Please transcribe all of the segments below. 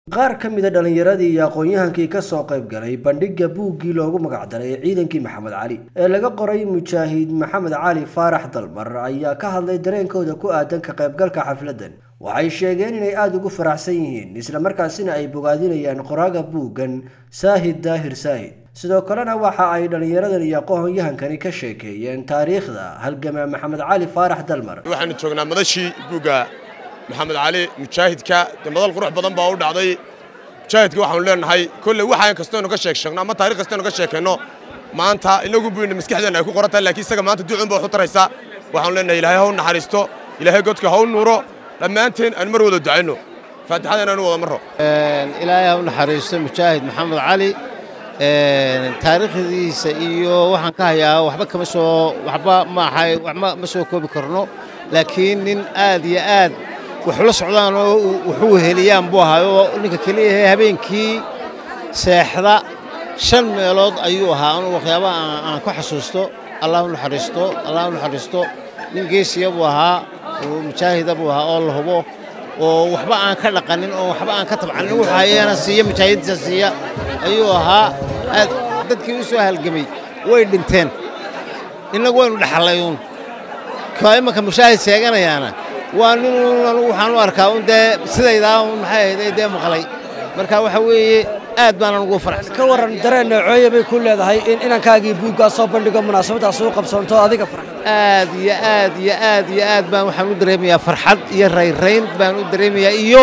qaar ka mida dhallinyaradii iyo aqoon-yahankii ka soo qayb galay bandhigga buuggii loogu magacdaray ee ciidankii maxamed cali ee laga qoray mujaahid maxamed cali faarax dalmar ayaa ka hadlay dareenkooda ku aadan ka qaybgalka xafladdan waxay sheegeen inay aada ugu faraxsan yihiin islamarkaasina ay bogaadinayaan qoraaga buuggan saahid daahir saahid sidoo kalena waxa ay dhallinyaradan iyo aqoon-yahankani ka sheekeeyeen taariikhda halgamaa maxamed cali faarax dalmar waxaanu joognaa madashii buugga maxamed cali mujaahidka dee madal qurux badan baa u dhacday mujaahidka waxaanu leenahay kolley waxaan kastaynu ka sheeg sheegno ama taarikh kastaynu ka sheekayno maanta inagu buyna maskaxdeenna ay ku qoran tahay laakiin isaga maanta ducun baa wax u taraysa waxaanu leenahay ilaahay ha u naxariisto ilaahay godka ha u nuuro dhammaanteen aan mar wada ducayno faatixada inaanu wada marro ilaahay ha u naxariisto mujaahid maxamed cali taariikhdiisa iyo waxaan ka hayaa waxba kama soo waxba maahay waxba ma soo koobi karno laakiin nin aad iyo aad waxula socdaan oo wuxuu heliyaan buu ahaa oo ninka keliyahe habeenkii seexda shan meelood ayuu ahaa anu waxyaabaha aan ku xasuusto allah u naxariisto allah u naxariisto nin geesiya buu ahaa oo mujaahida buu ahaa oo la hubo oo waxba aan ka dhaqanin oo waxba aan ka tabcanin wuxuu hayeena siiya mujaahidiisa siiya ayuu ahaa aad dadkii u soo halgamay way dhinteen innagu waynu dhexallayuun kaa imanka mushaahid sheeganayaana waa nin anugu waxaan u arkaa un dee sidaydaa un maxay ahayd dee maqlay marka waxa weeye aad baanan ugu faraxsan ka warran dareen noocooye bay ku leedahay in inankaagii buuggaa soo bandhigo munaasabaddaas u qabsoonto adiga farx aad iyo aad iyo aad iyo aad baan waxaan u dareemayaa farxad iyo rayrayn baan u dareemayaa iyo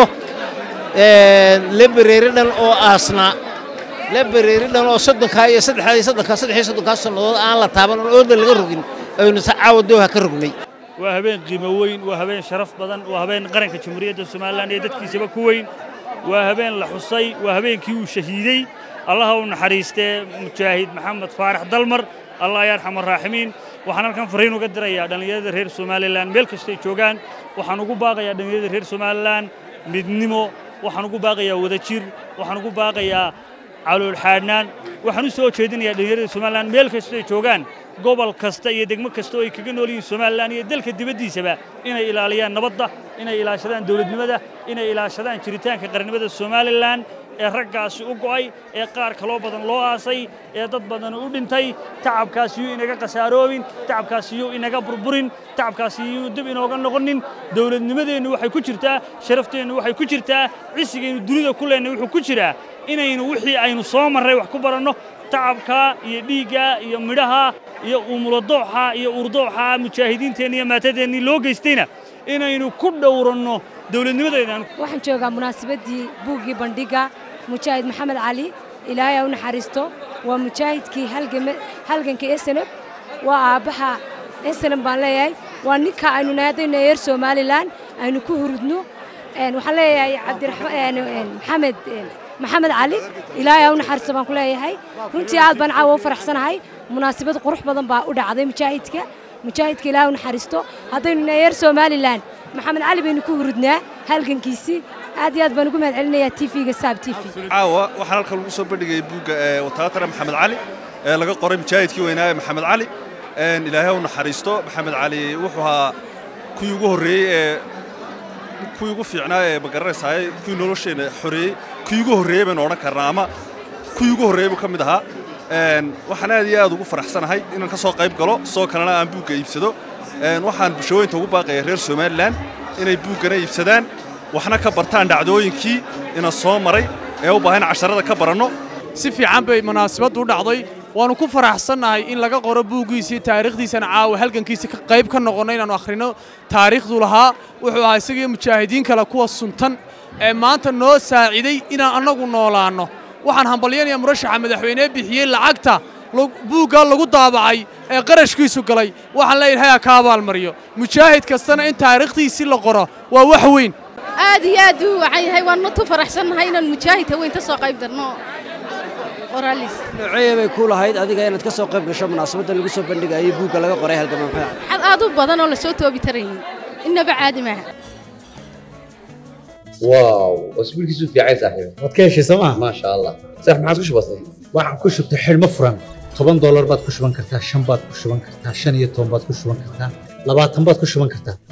lebereeri dhan oo aasnaa lebereeri dhan oo soddonkaa iyo saddexdaa iyo soddonkaa saddex iyo soddonkaa sannadood aan la taaban oon ooda laga rogin aynu caawa dooha ka rognay waa habeen qiimo weyn waa habeen sharaf badan waa habeen qaranka jamhuuriyadda somalilan iyo dadkiisaba ku weyn waa habeen la xusay waa habeenkii uu shahiidey allaha u naxariistee mujaahid maxamed faarax dalmar allah yarxam araaximiin waxaan halkan fariin uga dirayaa dhallinyarada reer somalilan meel kastay joogaan waxaan ugu baaqayaa dhallinyarada reer somalilan midnimo waxaan ugu baaqayaa wadajir waxaan ugu baaqayaa caloolxaadhnaan waxaan u soo jeedinayaa dhallinyarada somalilan meel kastay joogaan gobol kasta iyo degmo kasta oo ay kaga nool yihiin somalilan iyo dalka dibaddiisaba inay ilaaliyaan nabadda inay ilaashadaan dowladnimada inay ilaashadaan jiritaanka qarannimada somalilan ee raggaasi u go'ay ee qaar kaloo badan loo aasay ee dad badan u dhintay tacabkaasi yuu inaga khasaaroobin tacabkaasi yuu inaga burburin tacabkaasi yuu dib inooga noqonin dowladnimadeennu waxay ku jirtaa sharafteennu waxay ku jirtaa cisigaynu dunida ku leenay wuxuu ku jiraa inaynu wixii aynu soo marray wax ku baranno tacabka iyo dhiigga iyo midhaha iyo umuladooxa iyo urdooxa mujaahidiinteenna iyo maatadeennii loo geystayna inaynu ku dhowranno dowladnimadeedaan waxaan joogaa munaasabaddii buuggii bandhigga mujaahid maxamed cali ilaahay ha u naxariisto waa mujaahidkii halganka esenab waa aabbaha esenab baan leeyahay waa ninka aynu naadayno reer somalilan aynu ku hurudno waxaan leeyahay cabdiraxmaan maxamed maxamed cali ilaahay ha u naxariisto baan ku leeyahay runtii aad baan caawa u faraxsanahay munaasabad qurux badan baa u dhacday mujaahidka mujaahidka ilaahay u naxariisto haddaynu reer somalilan maxamed cali baynu ku hurudnaa halgankiisii aad iyo aad baan ugu mahad celinayaa tv-ga saab t v caawa waxaan halkan lagu soo bandhigayay buugga wataatara maxamed cali ee laga qoray mujaahidkii weynaaye maxamed cali ilaahay u naxariisto maxamed cali wuxuu ahaa kuwii ugu horreeyey ee kuwii ugu fiicnaa ee magaranaysaay kuwii nolosheenna xoreeyey kuwii ugu horreeyey baynu odhan karnaa ama kuwii ugu horreeyey buu ka mid ahaa waxaan aad iyo aad ugu faraxsanahay inaan ka soo qayb galo sidoo kalena aan buugga iibsado waxaan bulshooyinta ugu baaqaya reer somalilan inay buuggana iibsadaan waxna ka bartaan dhacdooyinkii ina soo maray ee u baahan casharada ka baranno si fiican bay munaasabaddu u dhacday waannu ku faraxsannahay in laga qoro buuggiisii taariikhdiisana caawa halgankiisa qayb ka noqonno inaannu akhrino taariikhdu lahaa wuxuu ahaa isagii mujaahidiin kale kuwa suntan ee maanta noo saaciday inaan annagu noolaanno waxaan hambalyanayaa murashaxa madaxweynee bixiyey lacagta buuggaa lagu daabacay ee qarashkiisu galay waxaan leeyahay ha ka abaalmariyo mujaahid kastana in taariikhdiisii la qoro waa wax weyn aad iyo aad u waxaan yahay waan matu faraxsannahay inaan mujaahid haweyn ka soo qayb darno qoraalis noocooye bay ku lahayd adiga inaad ka soo qayb gasho munaasabadda lagu soo bandhigayay buugga laga qoray halgamaa maxamed xad aad u badan oo la soo toobi taraynin innaba caadi maaha واو واسبوعك في عايز صاحبي waad ka heshay sooma ما شاء الله صح ما عاد كش بسيط waxaan ku shubtay xidhmo furan toban doolar baad ku shuban kartaa shan baad ku shuban kartaa shan iyo toban baad ku shuban kartaa labaatan baad ku shuban kartaa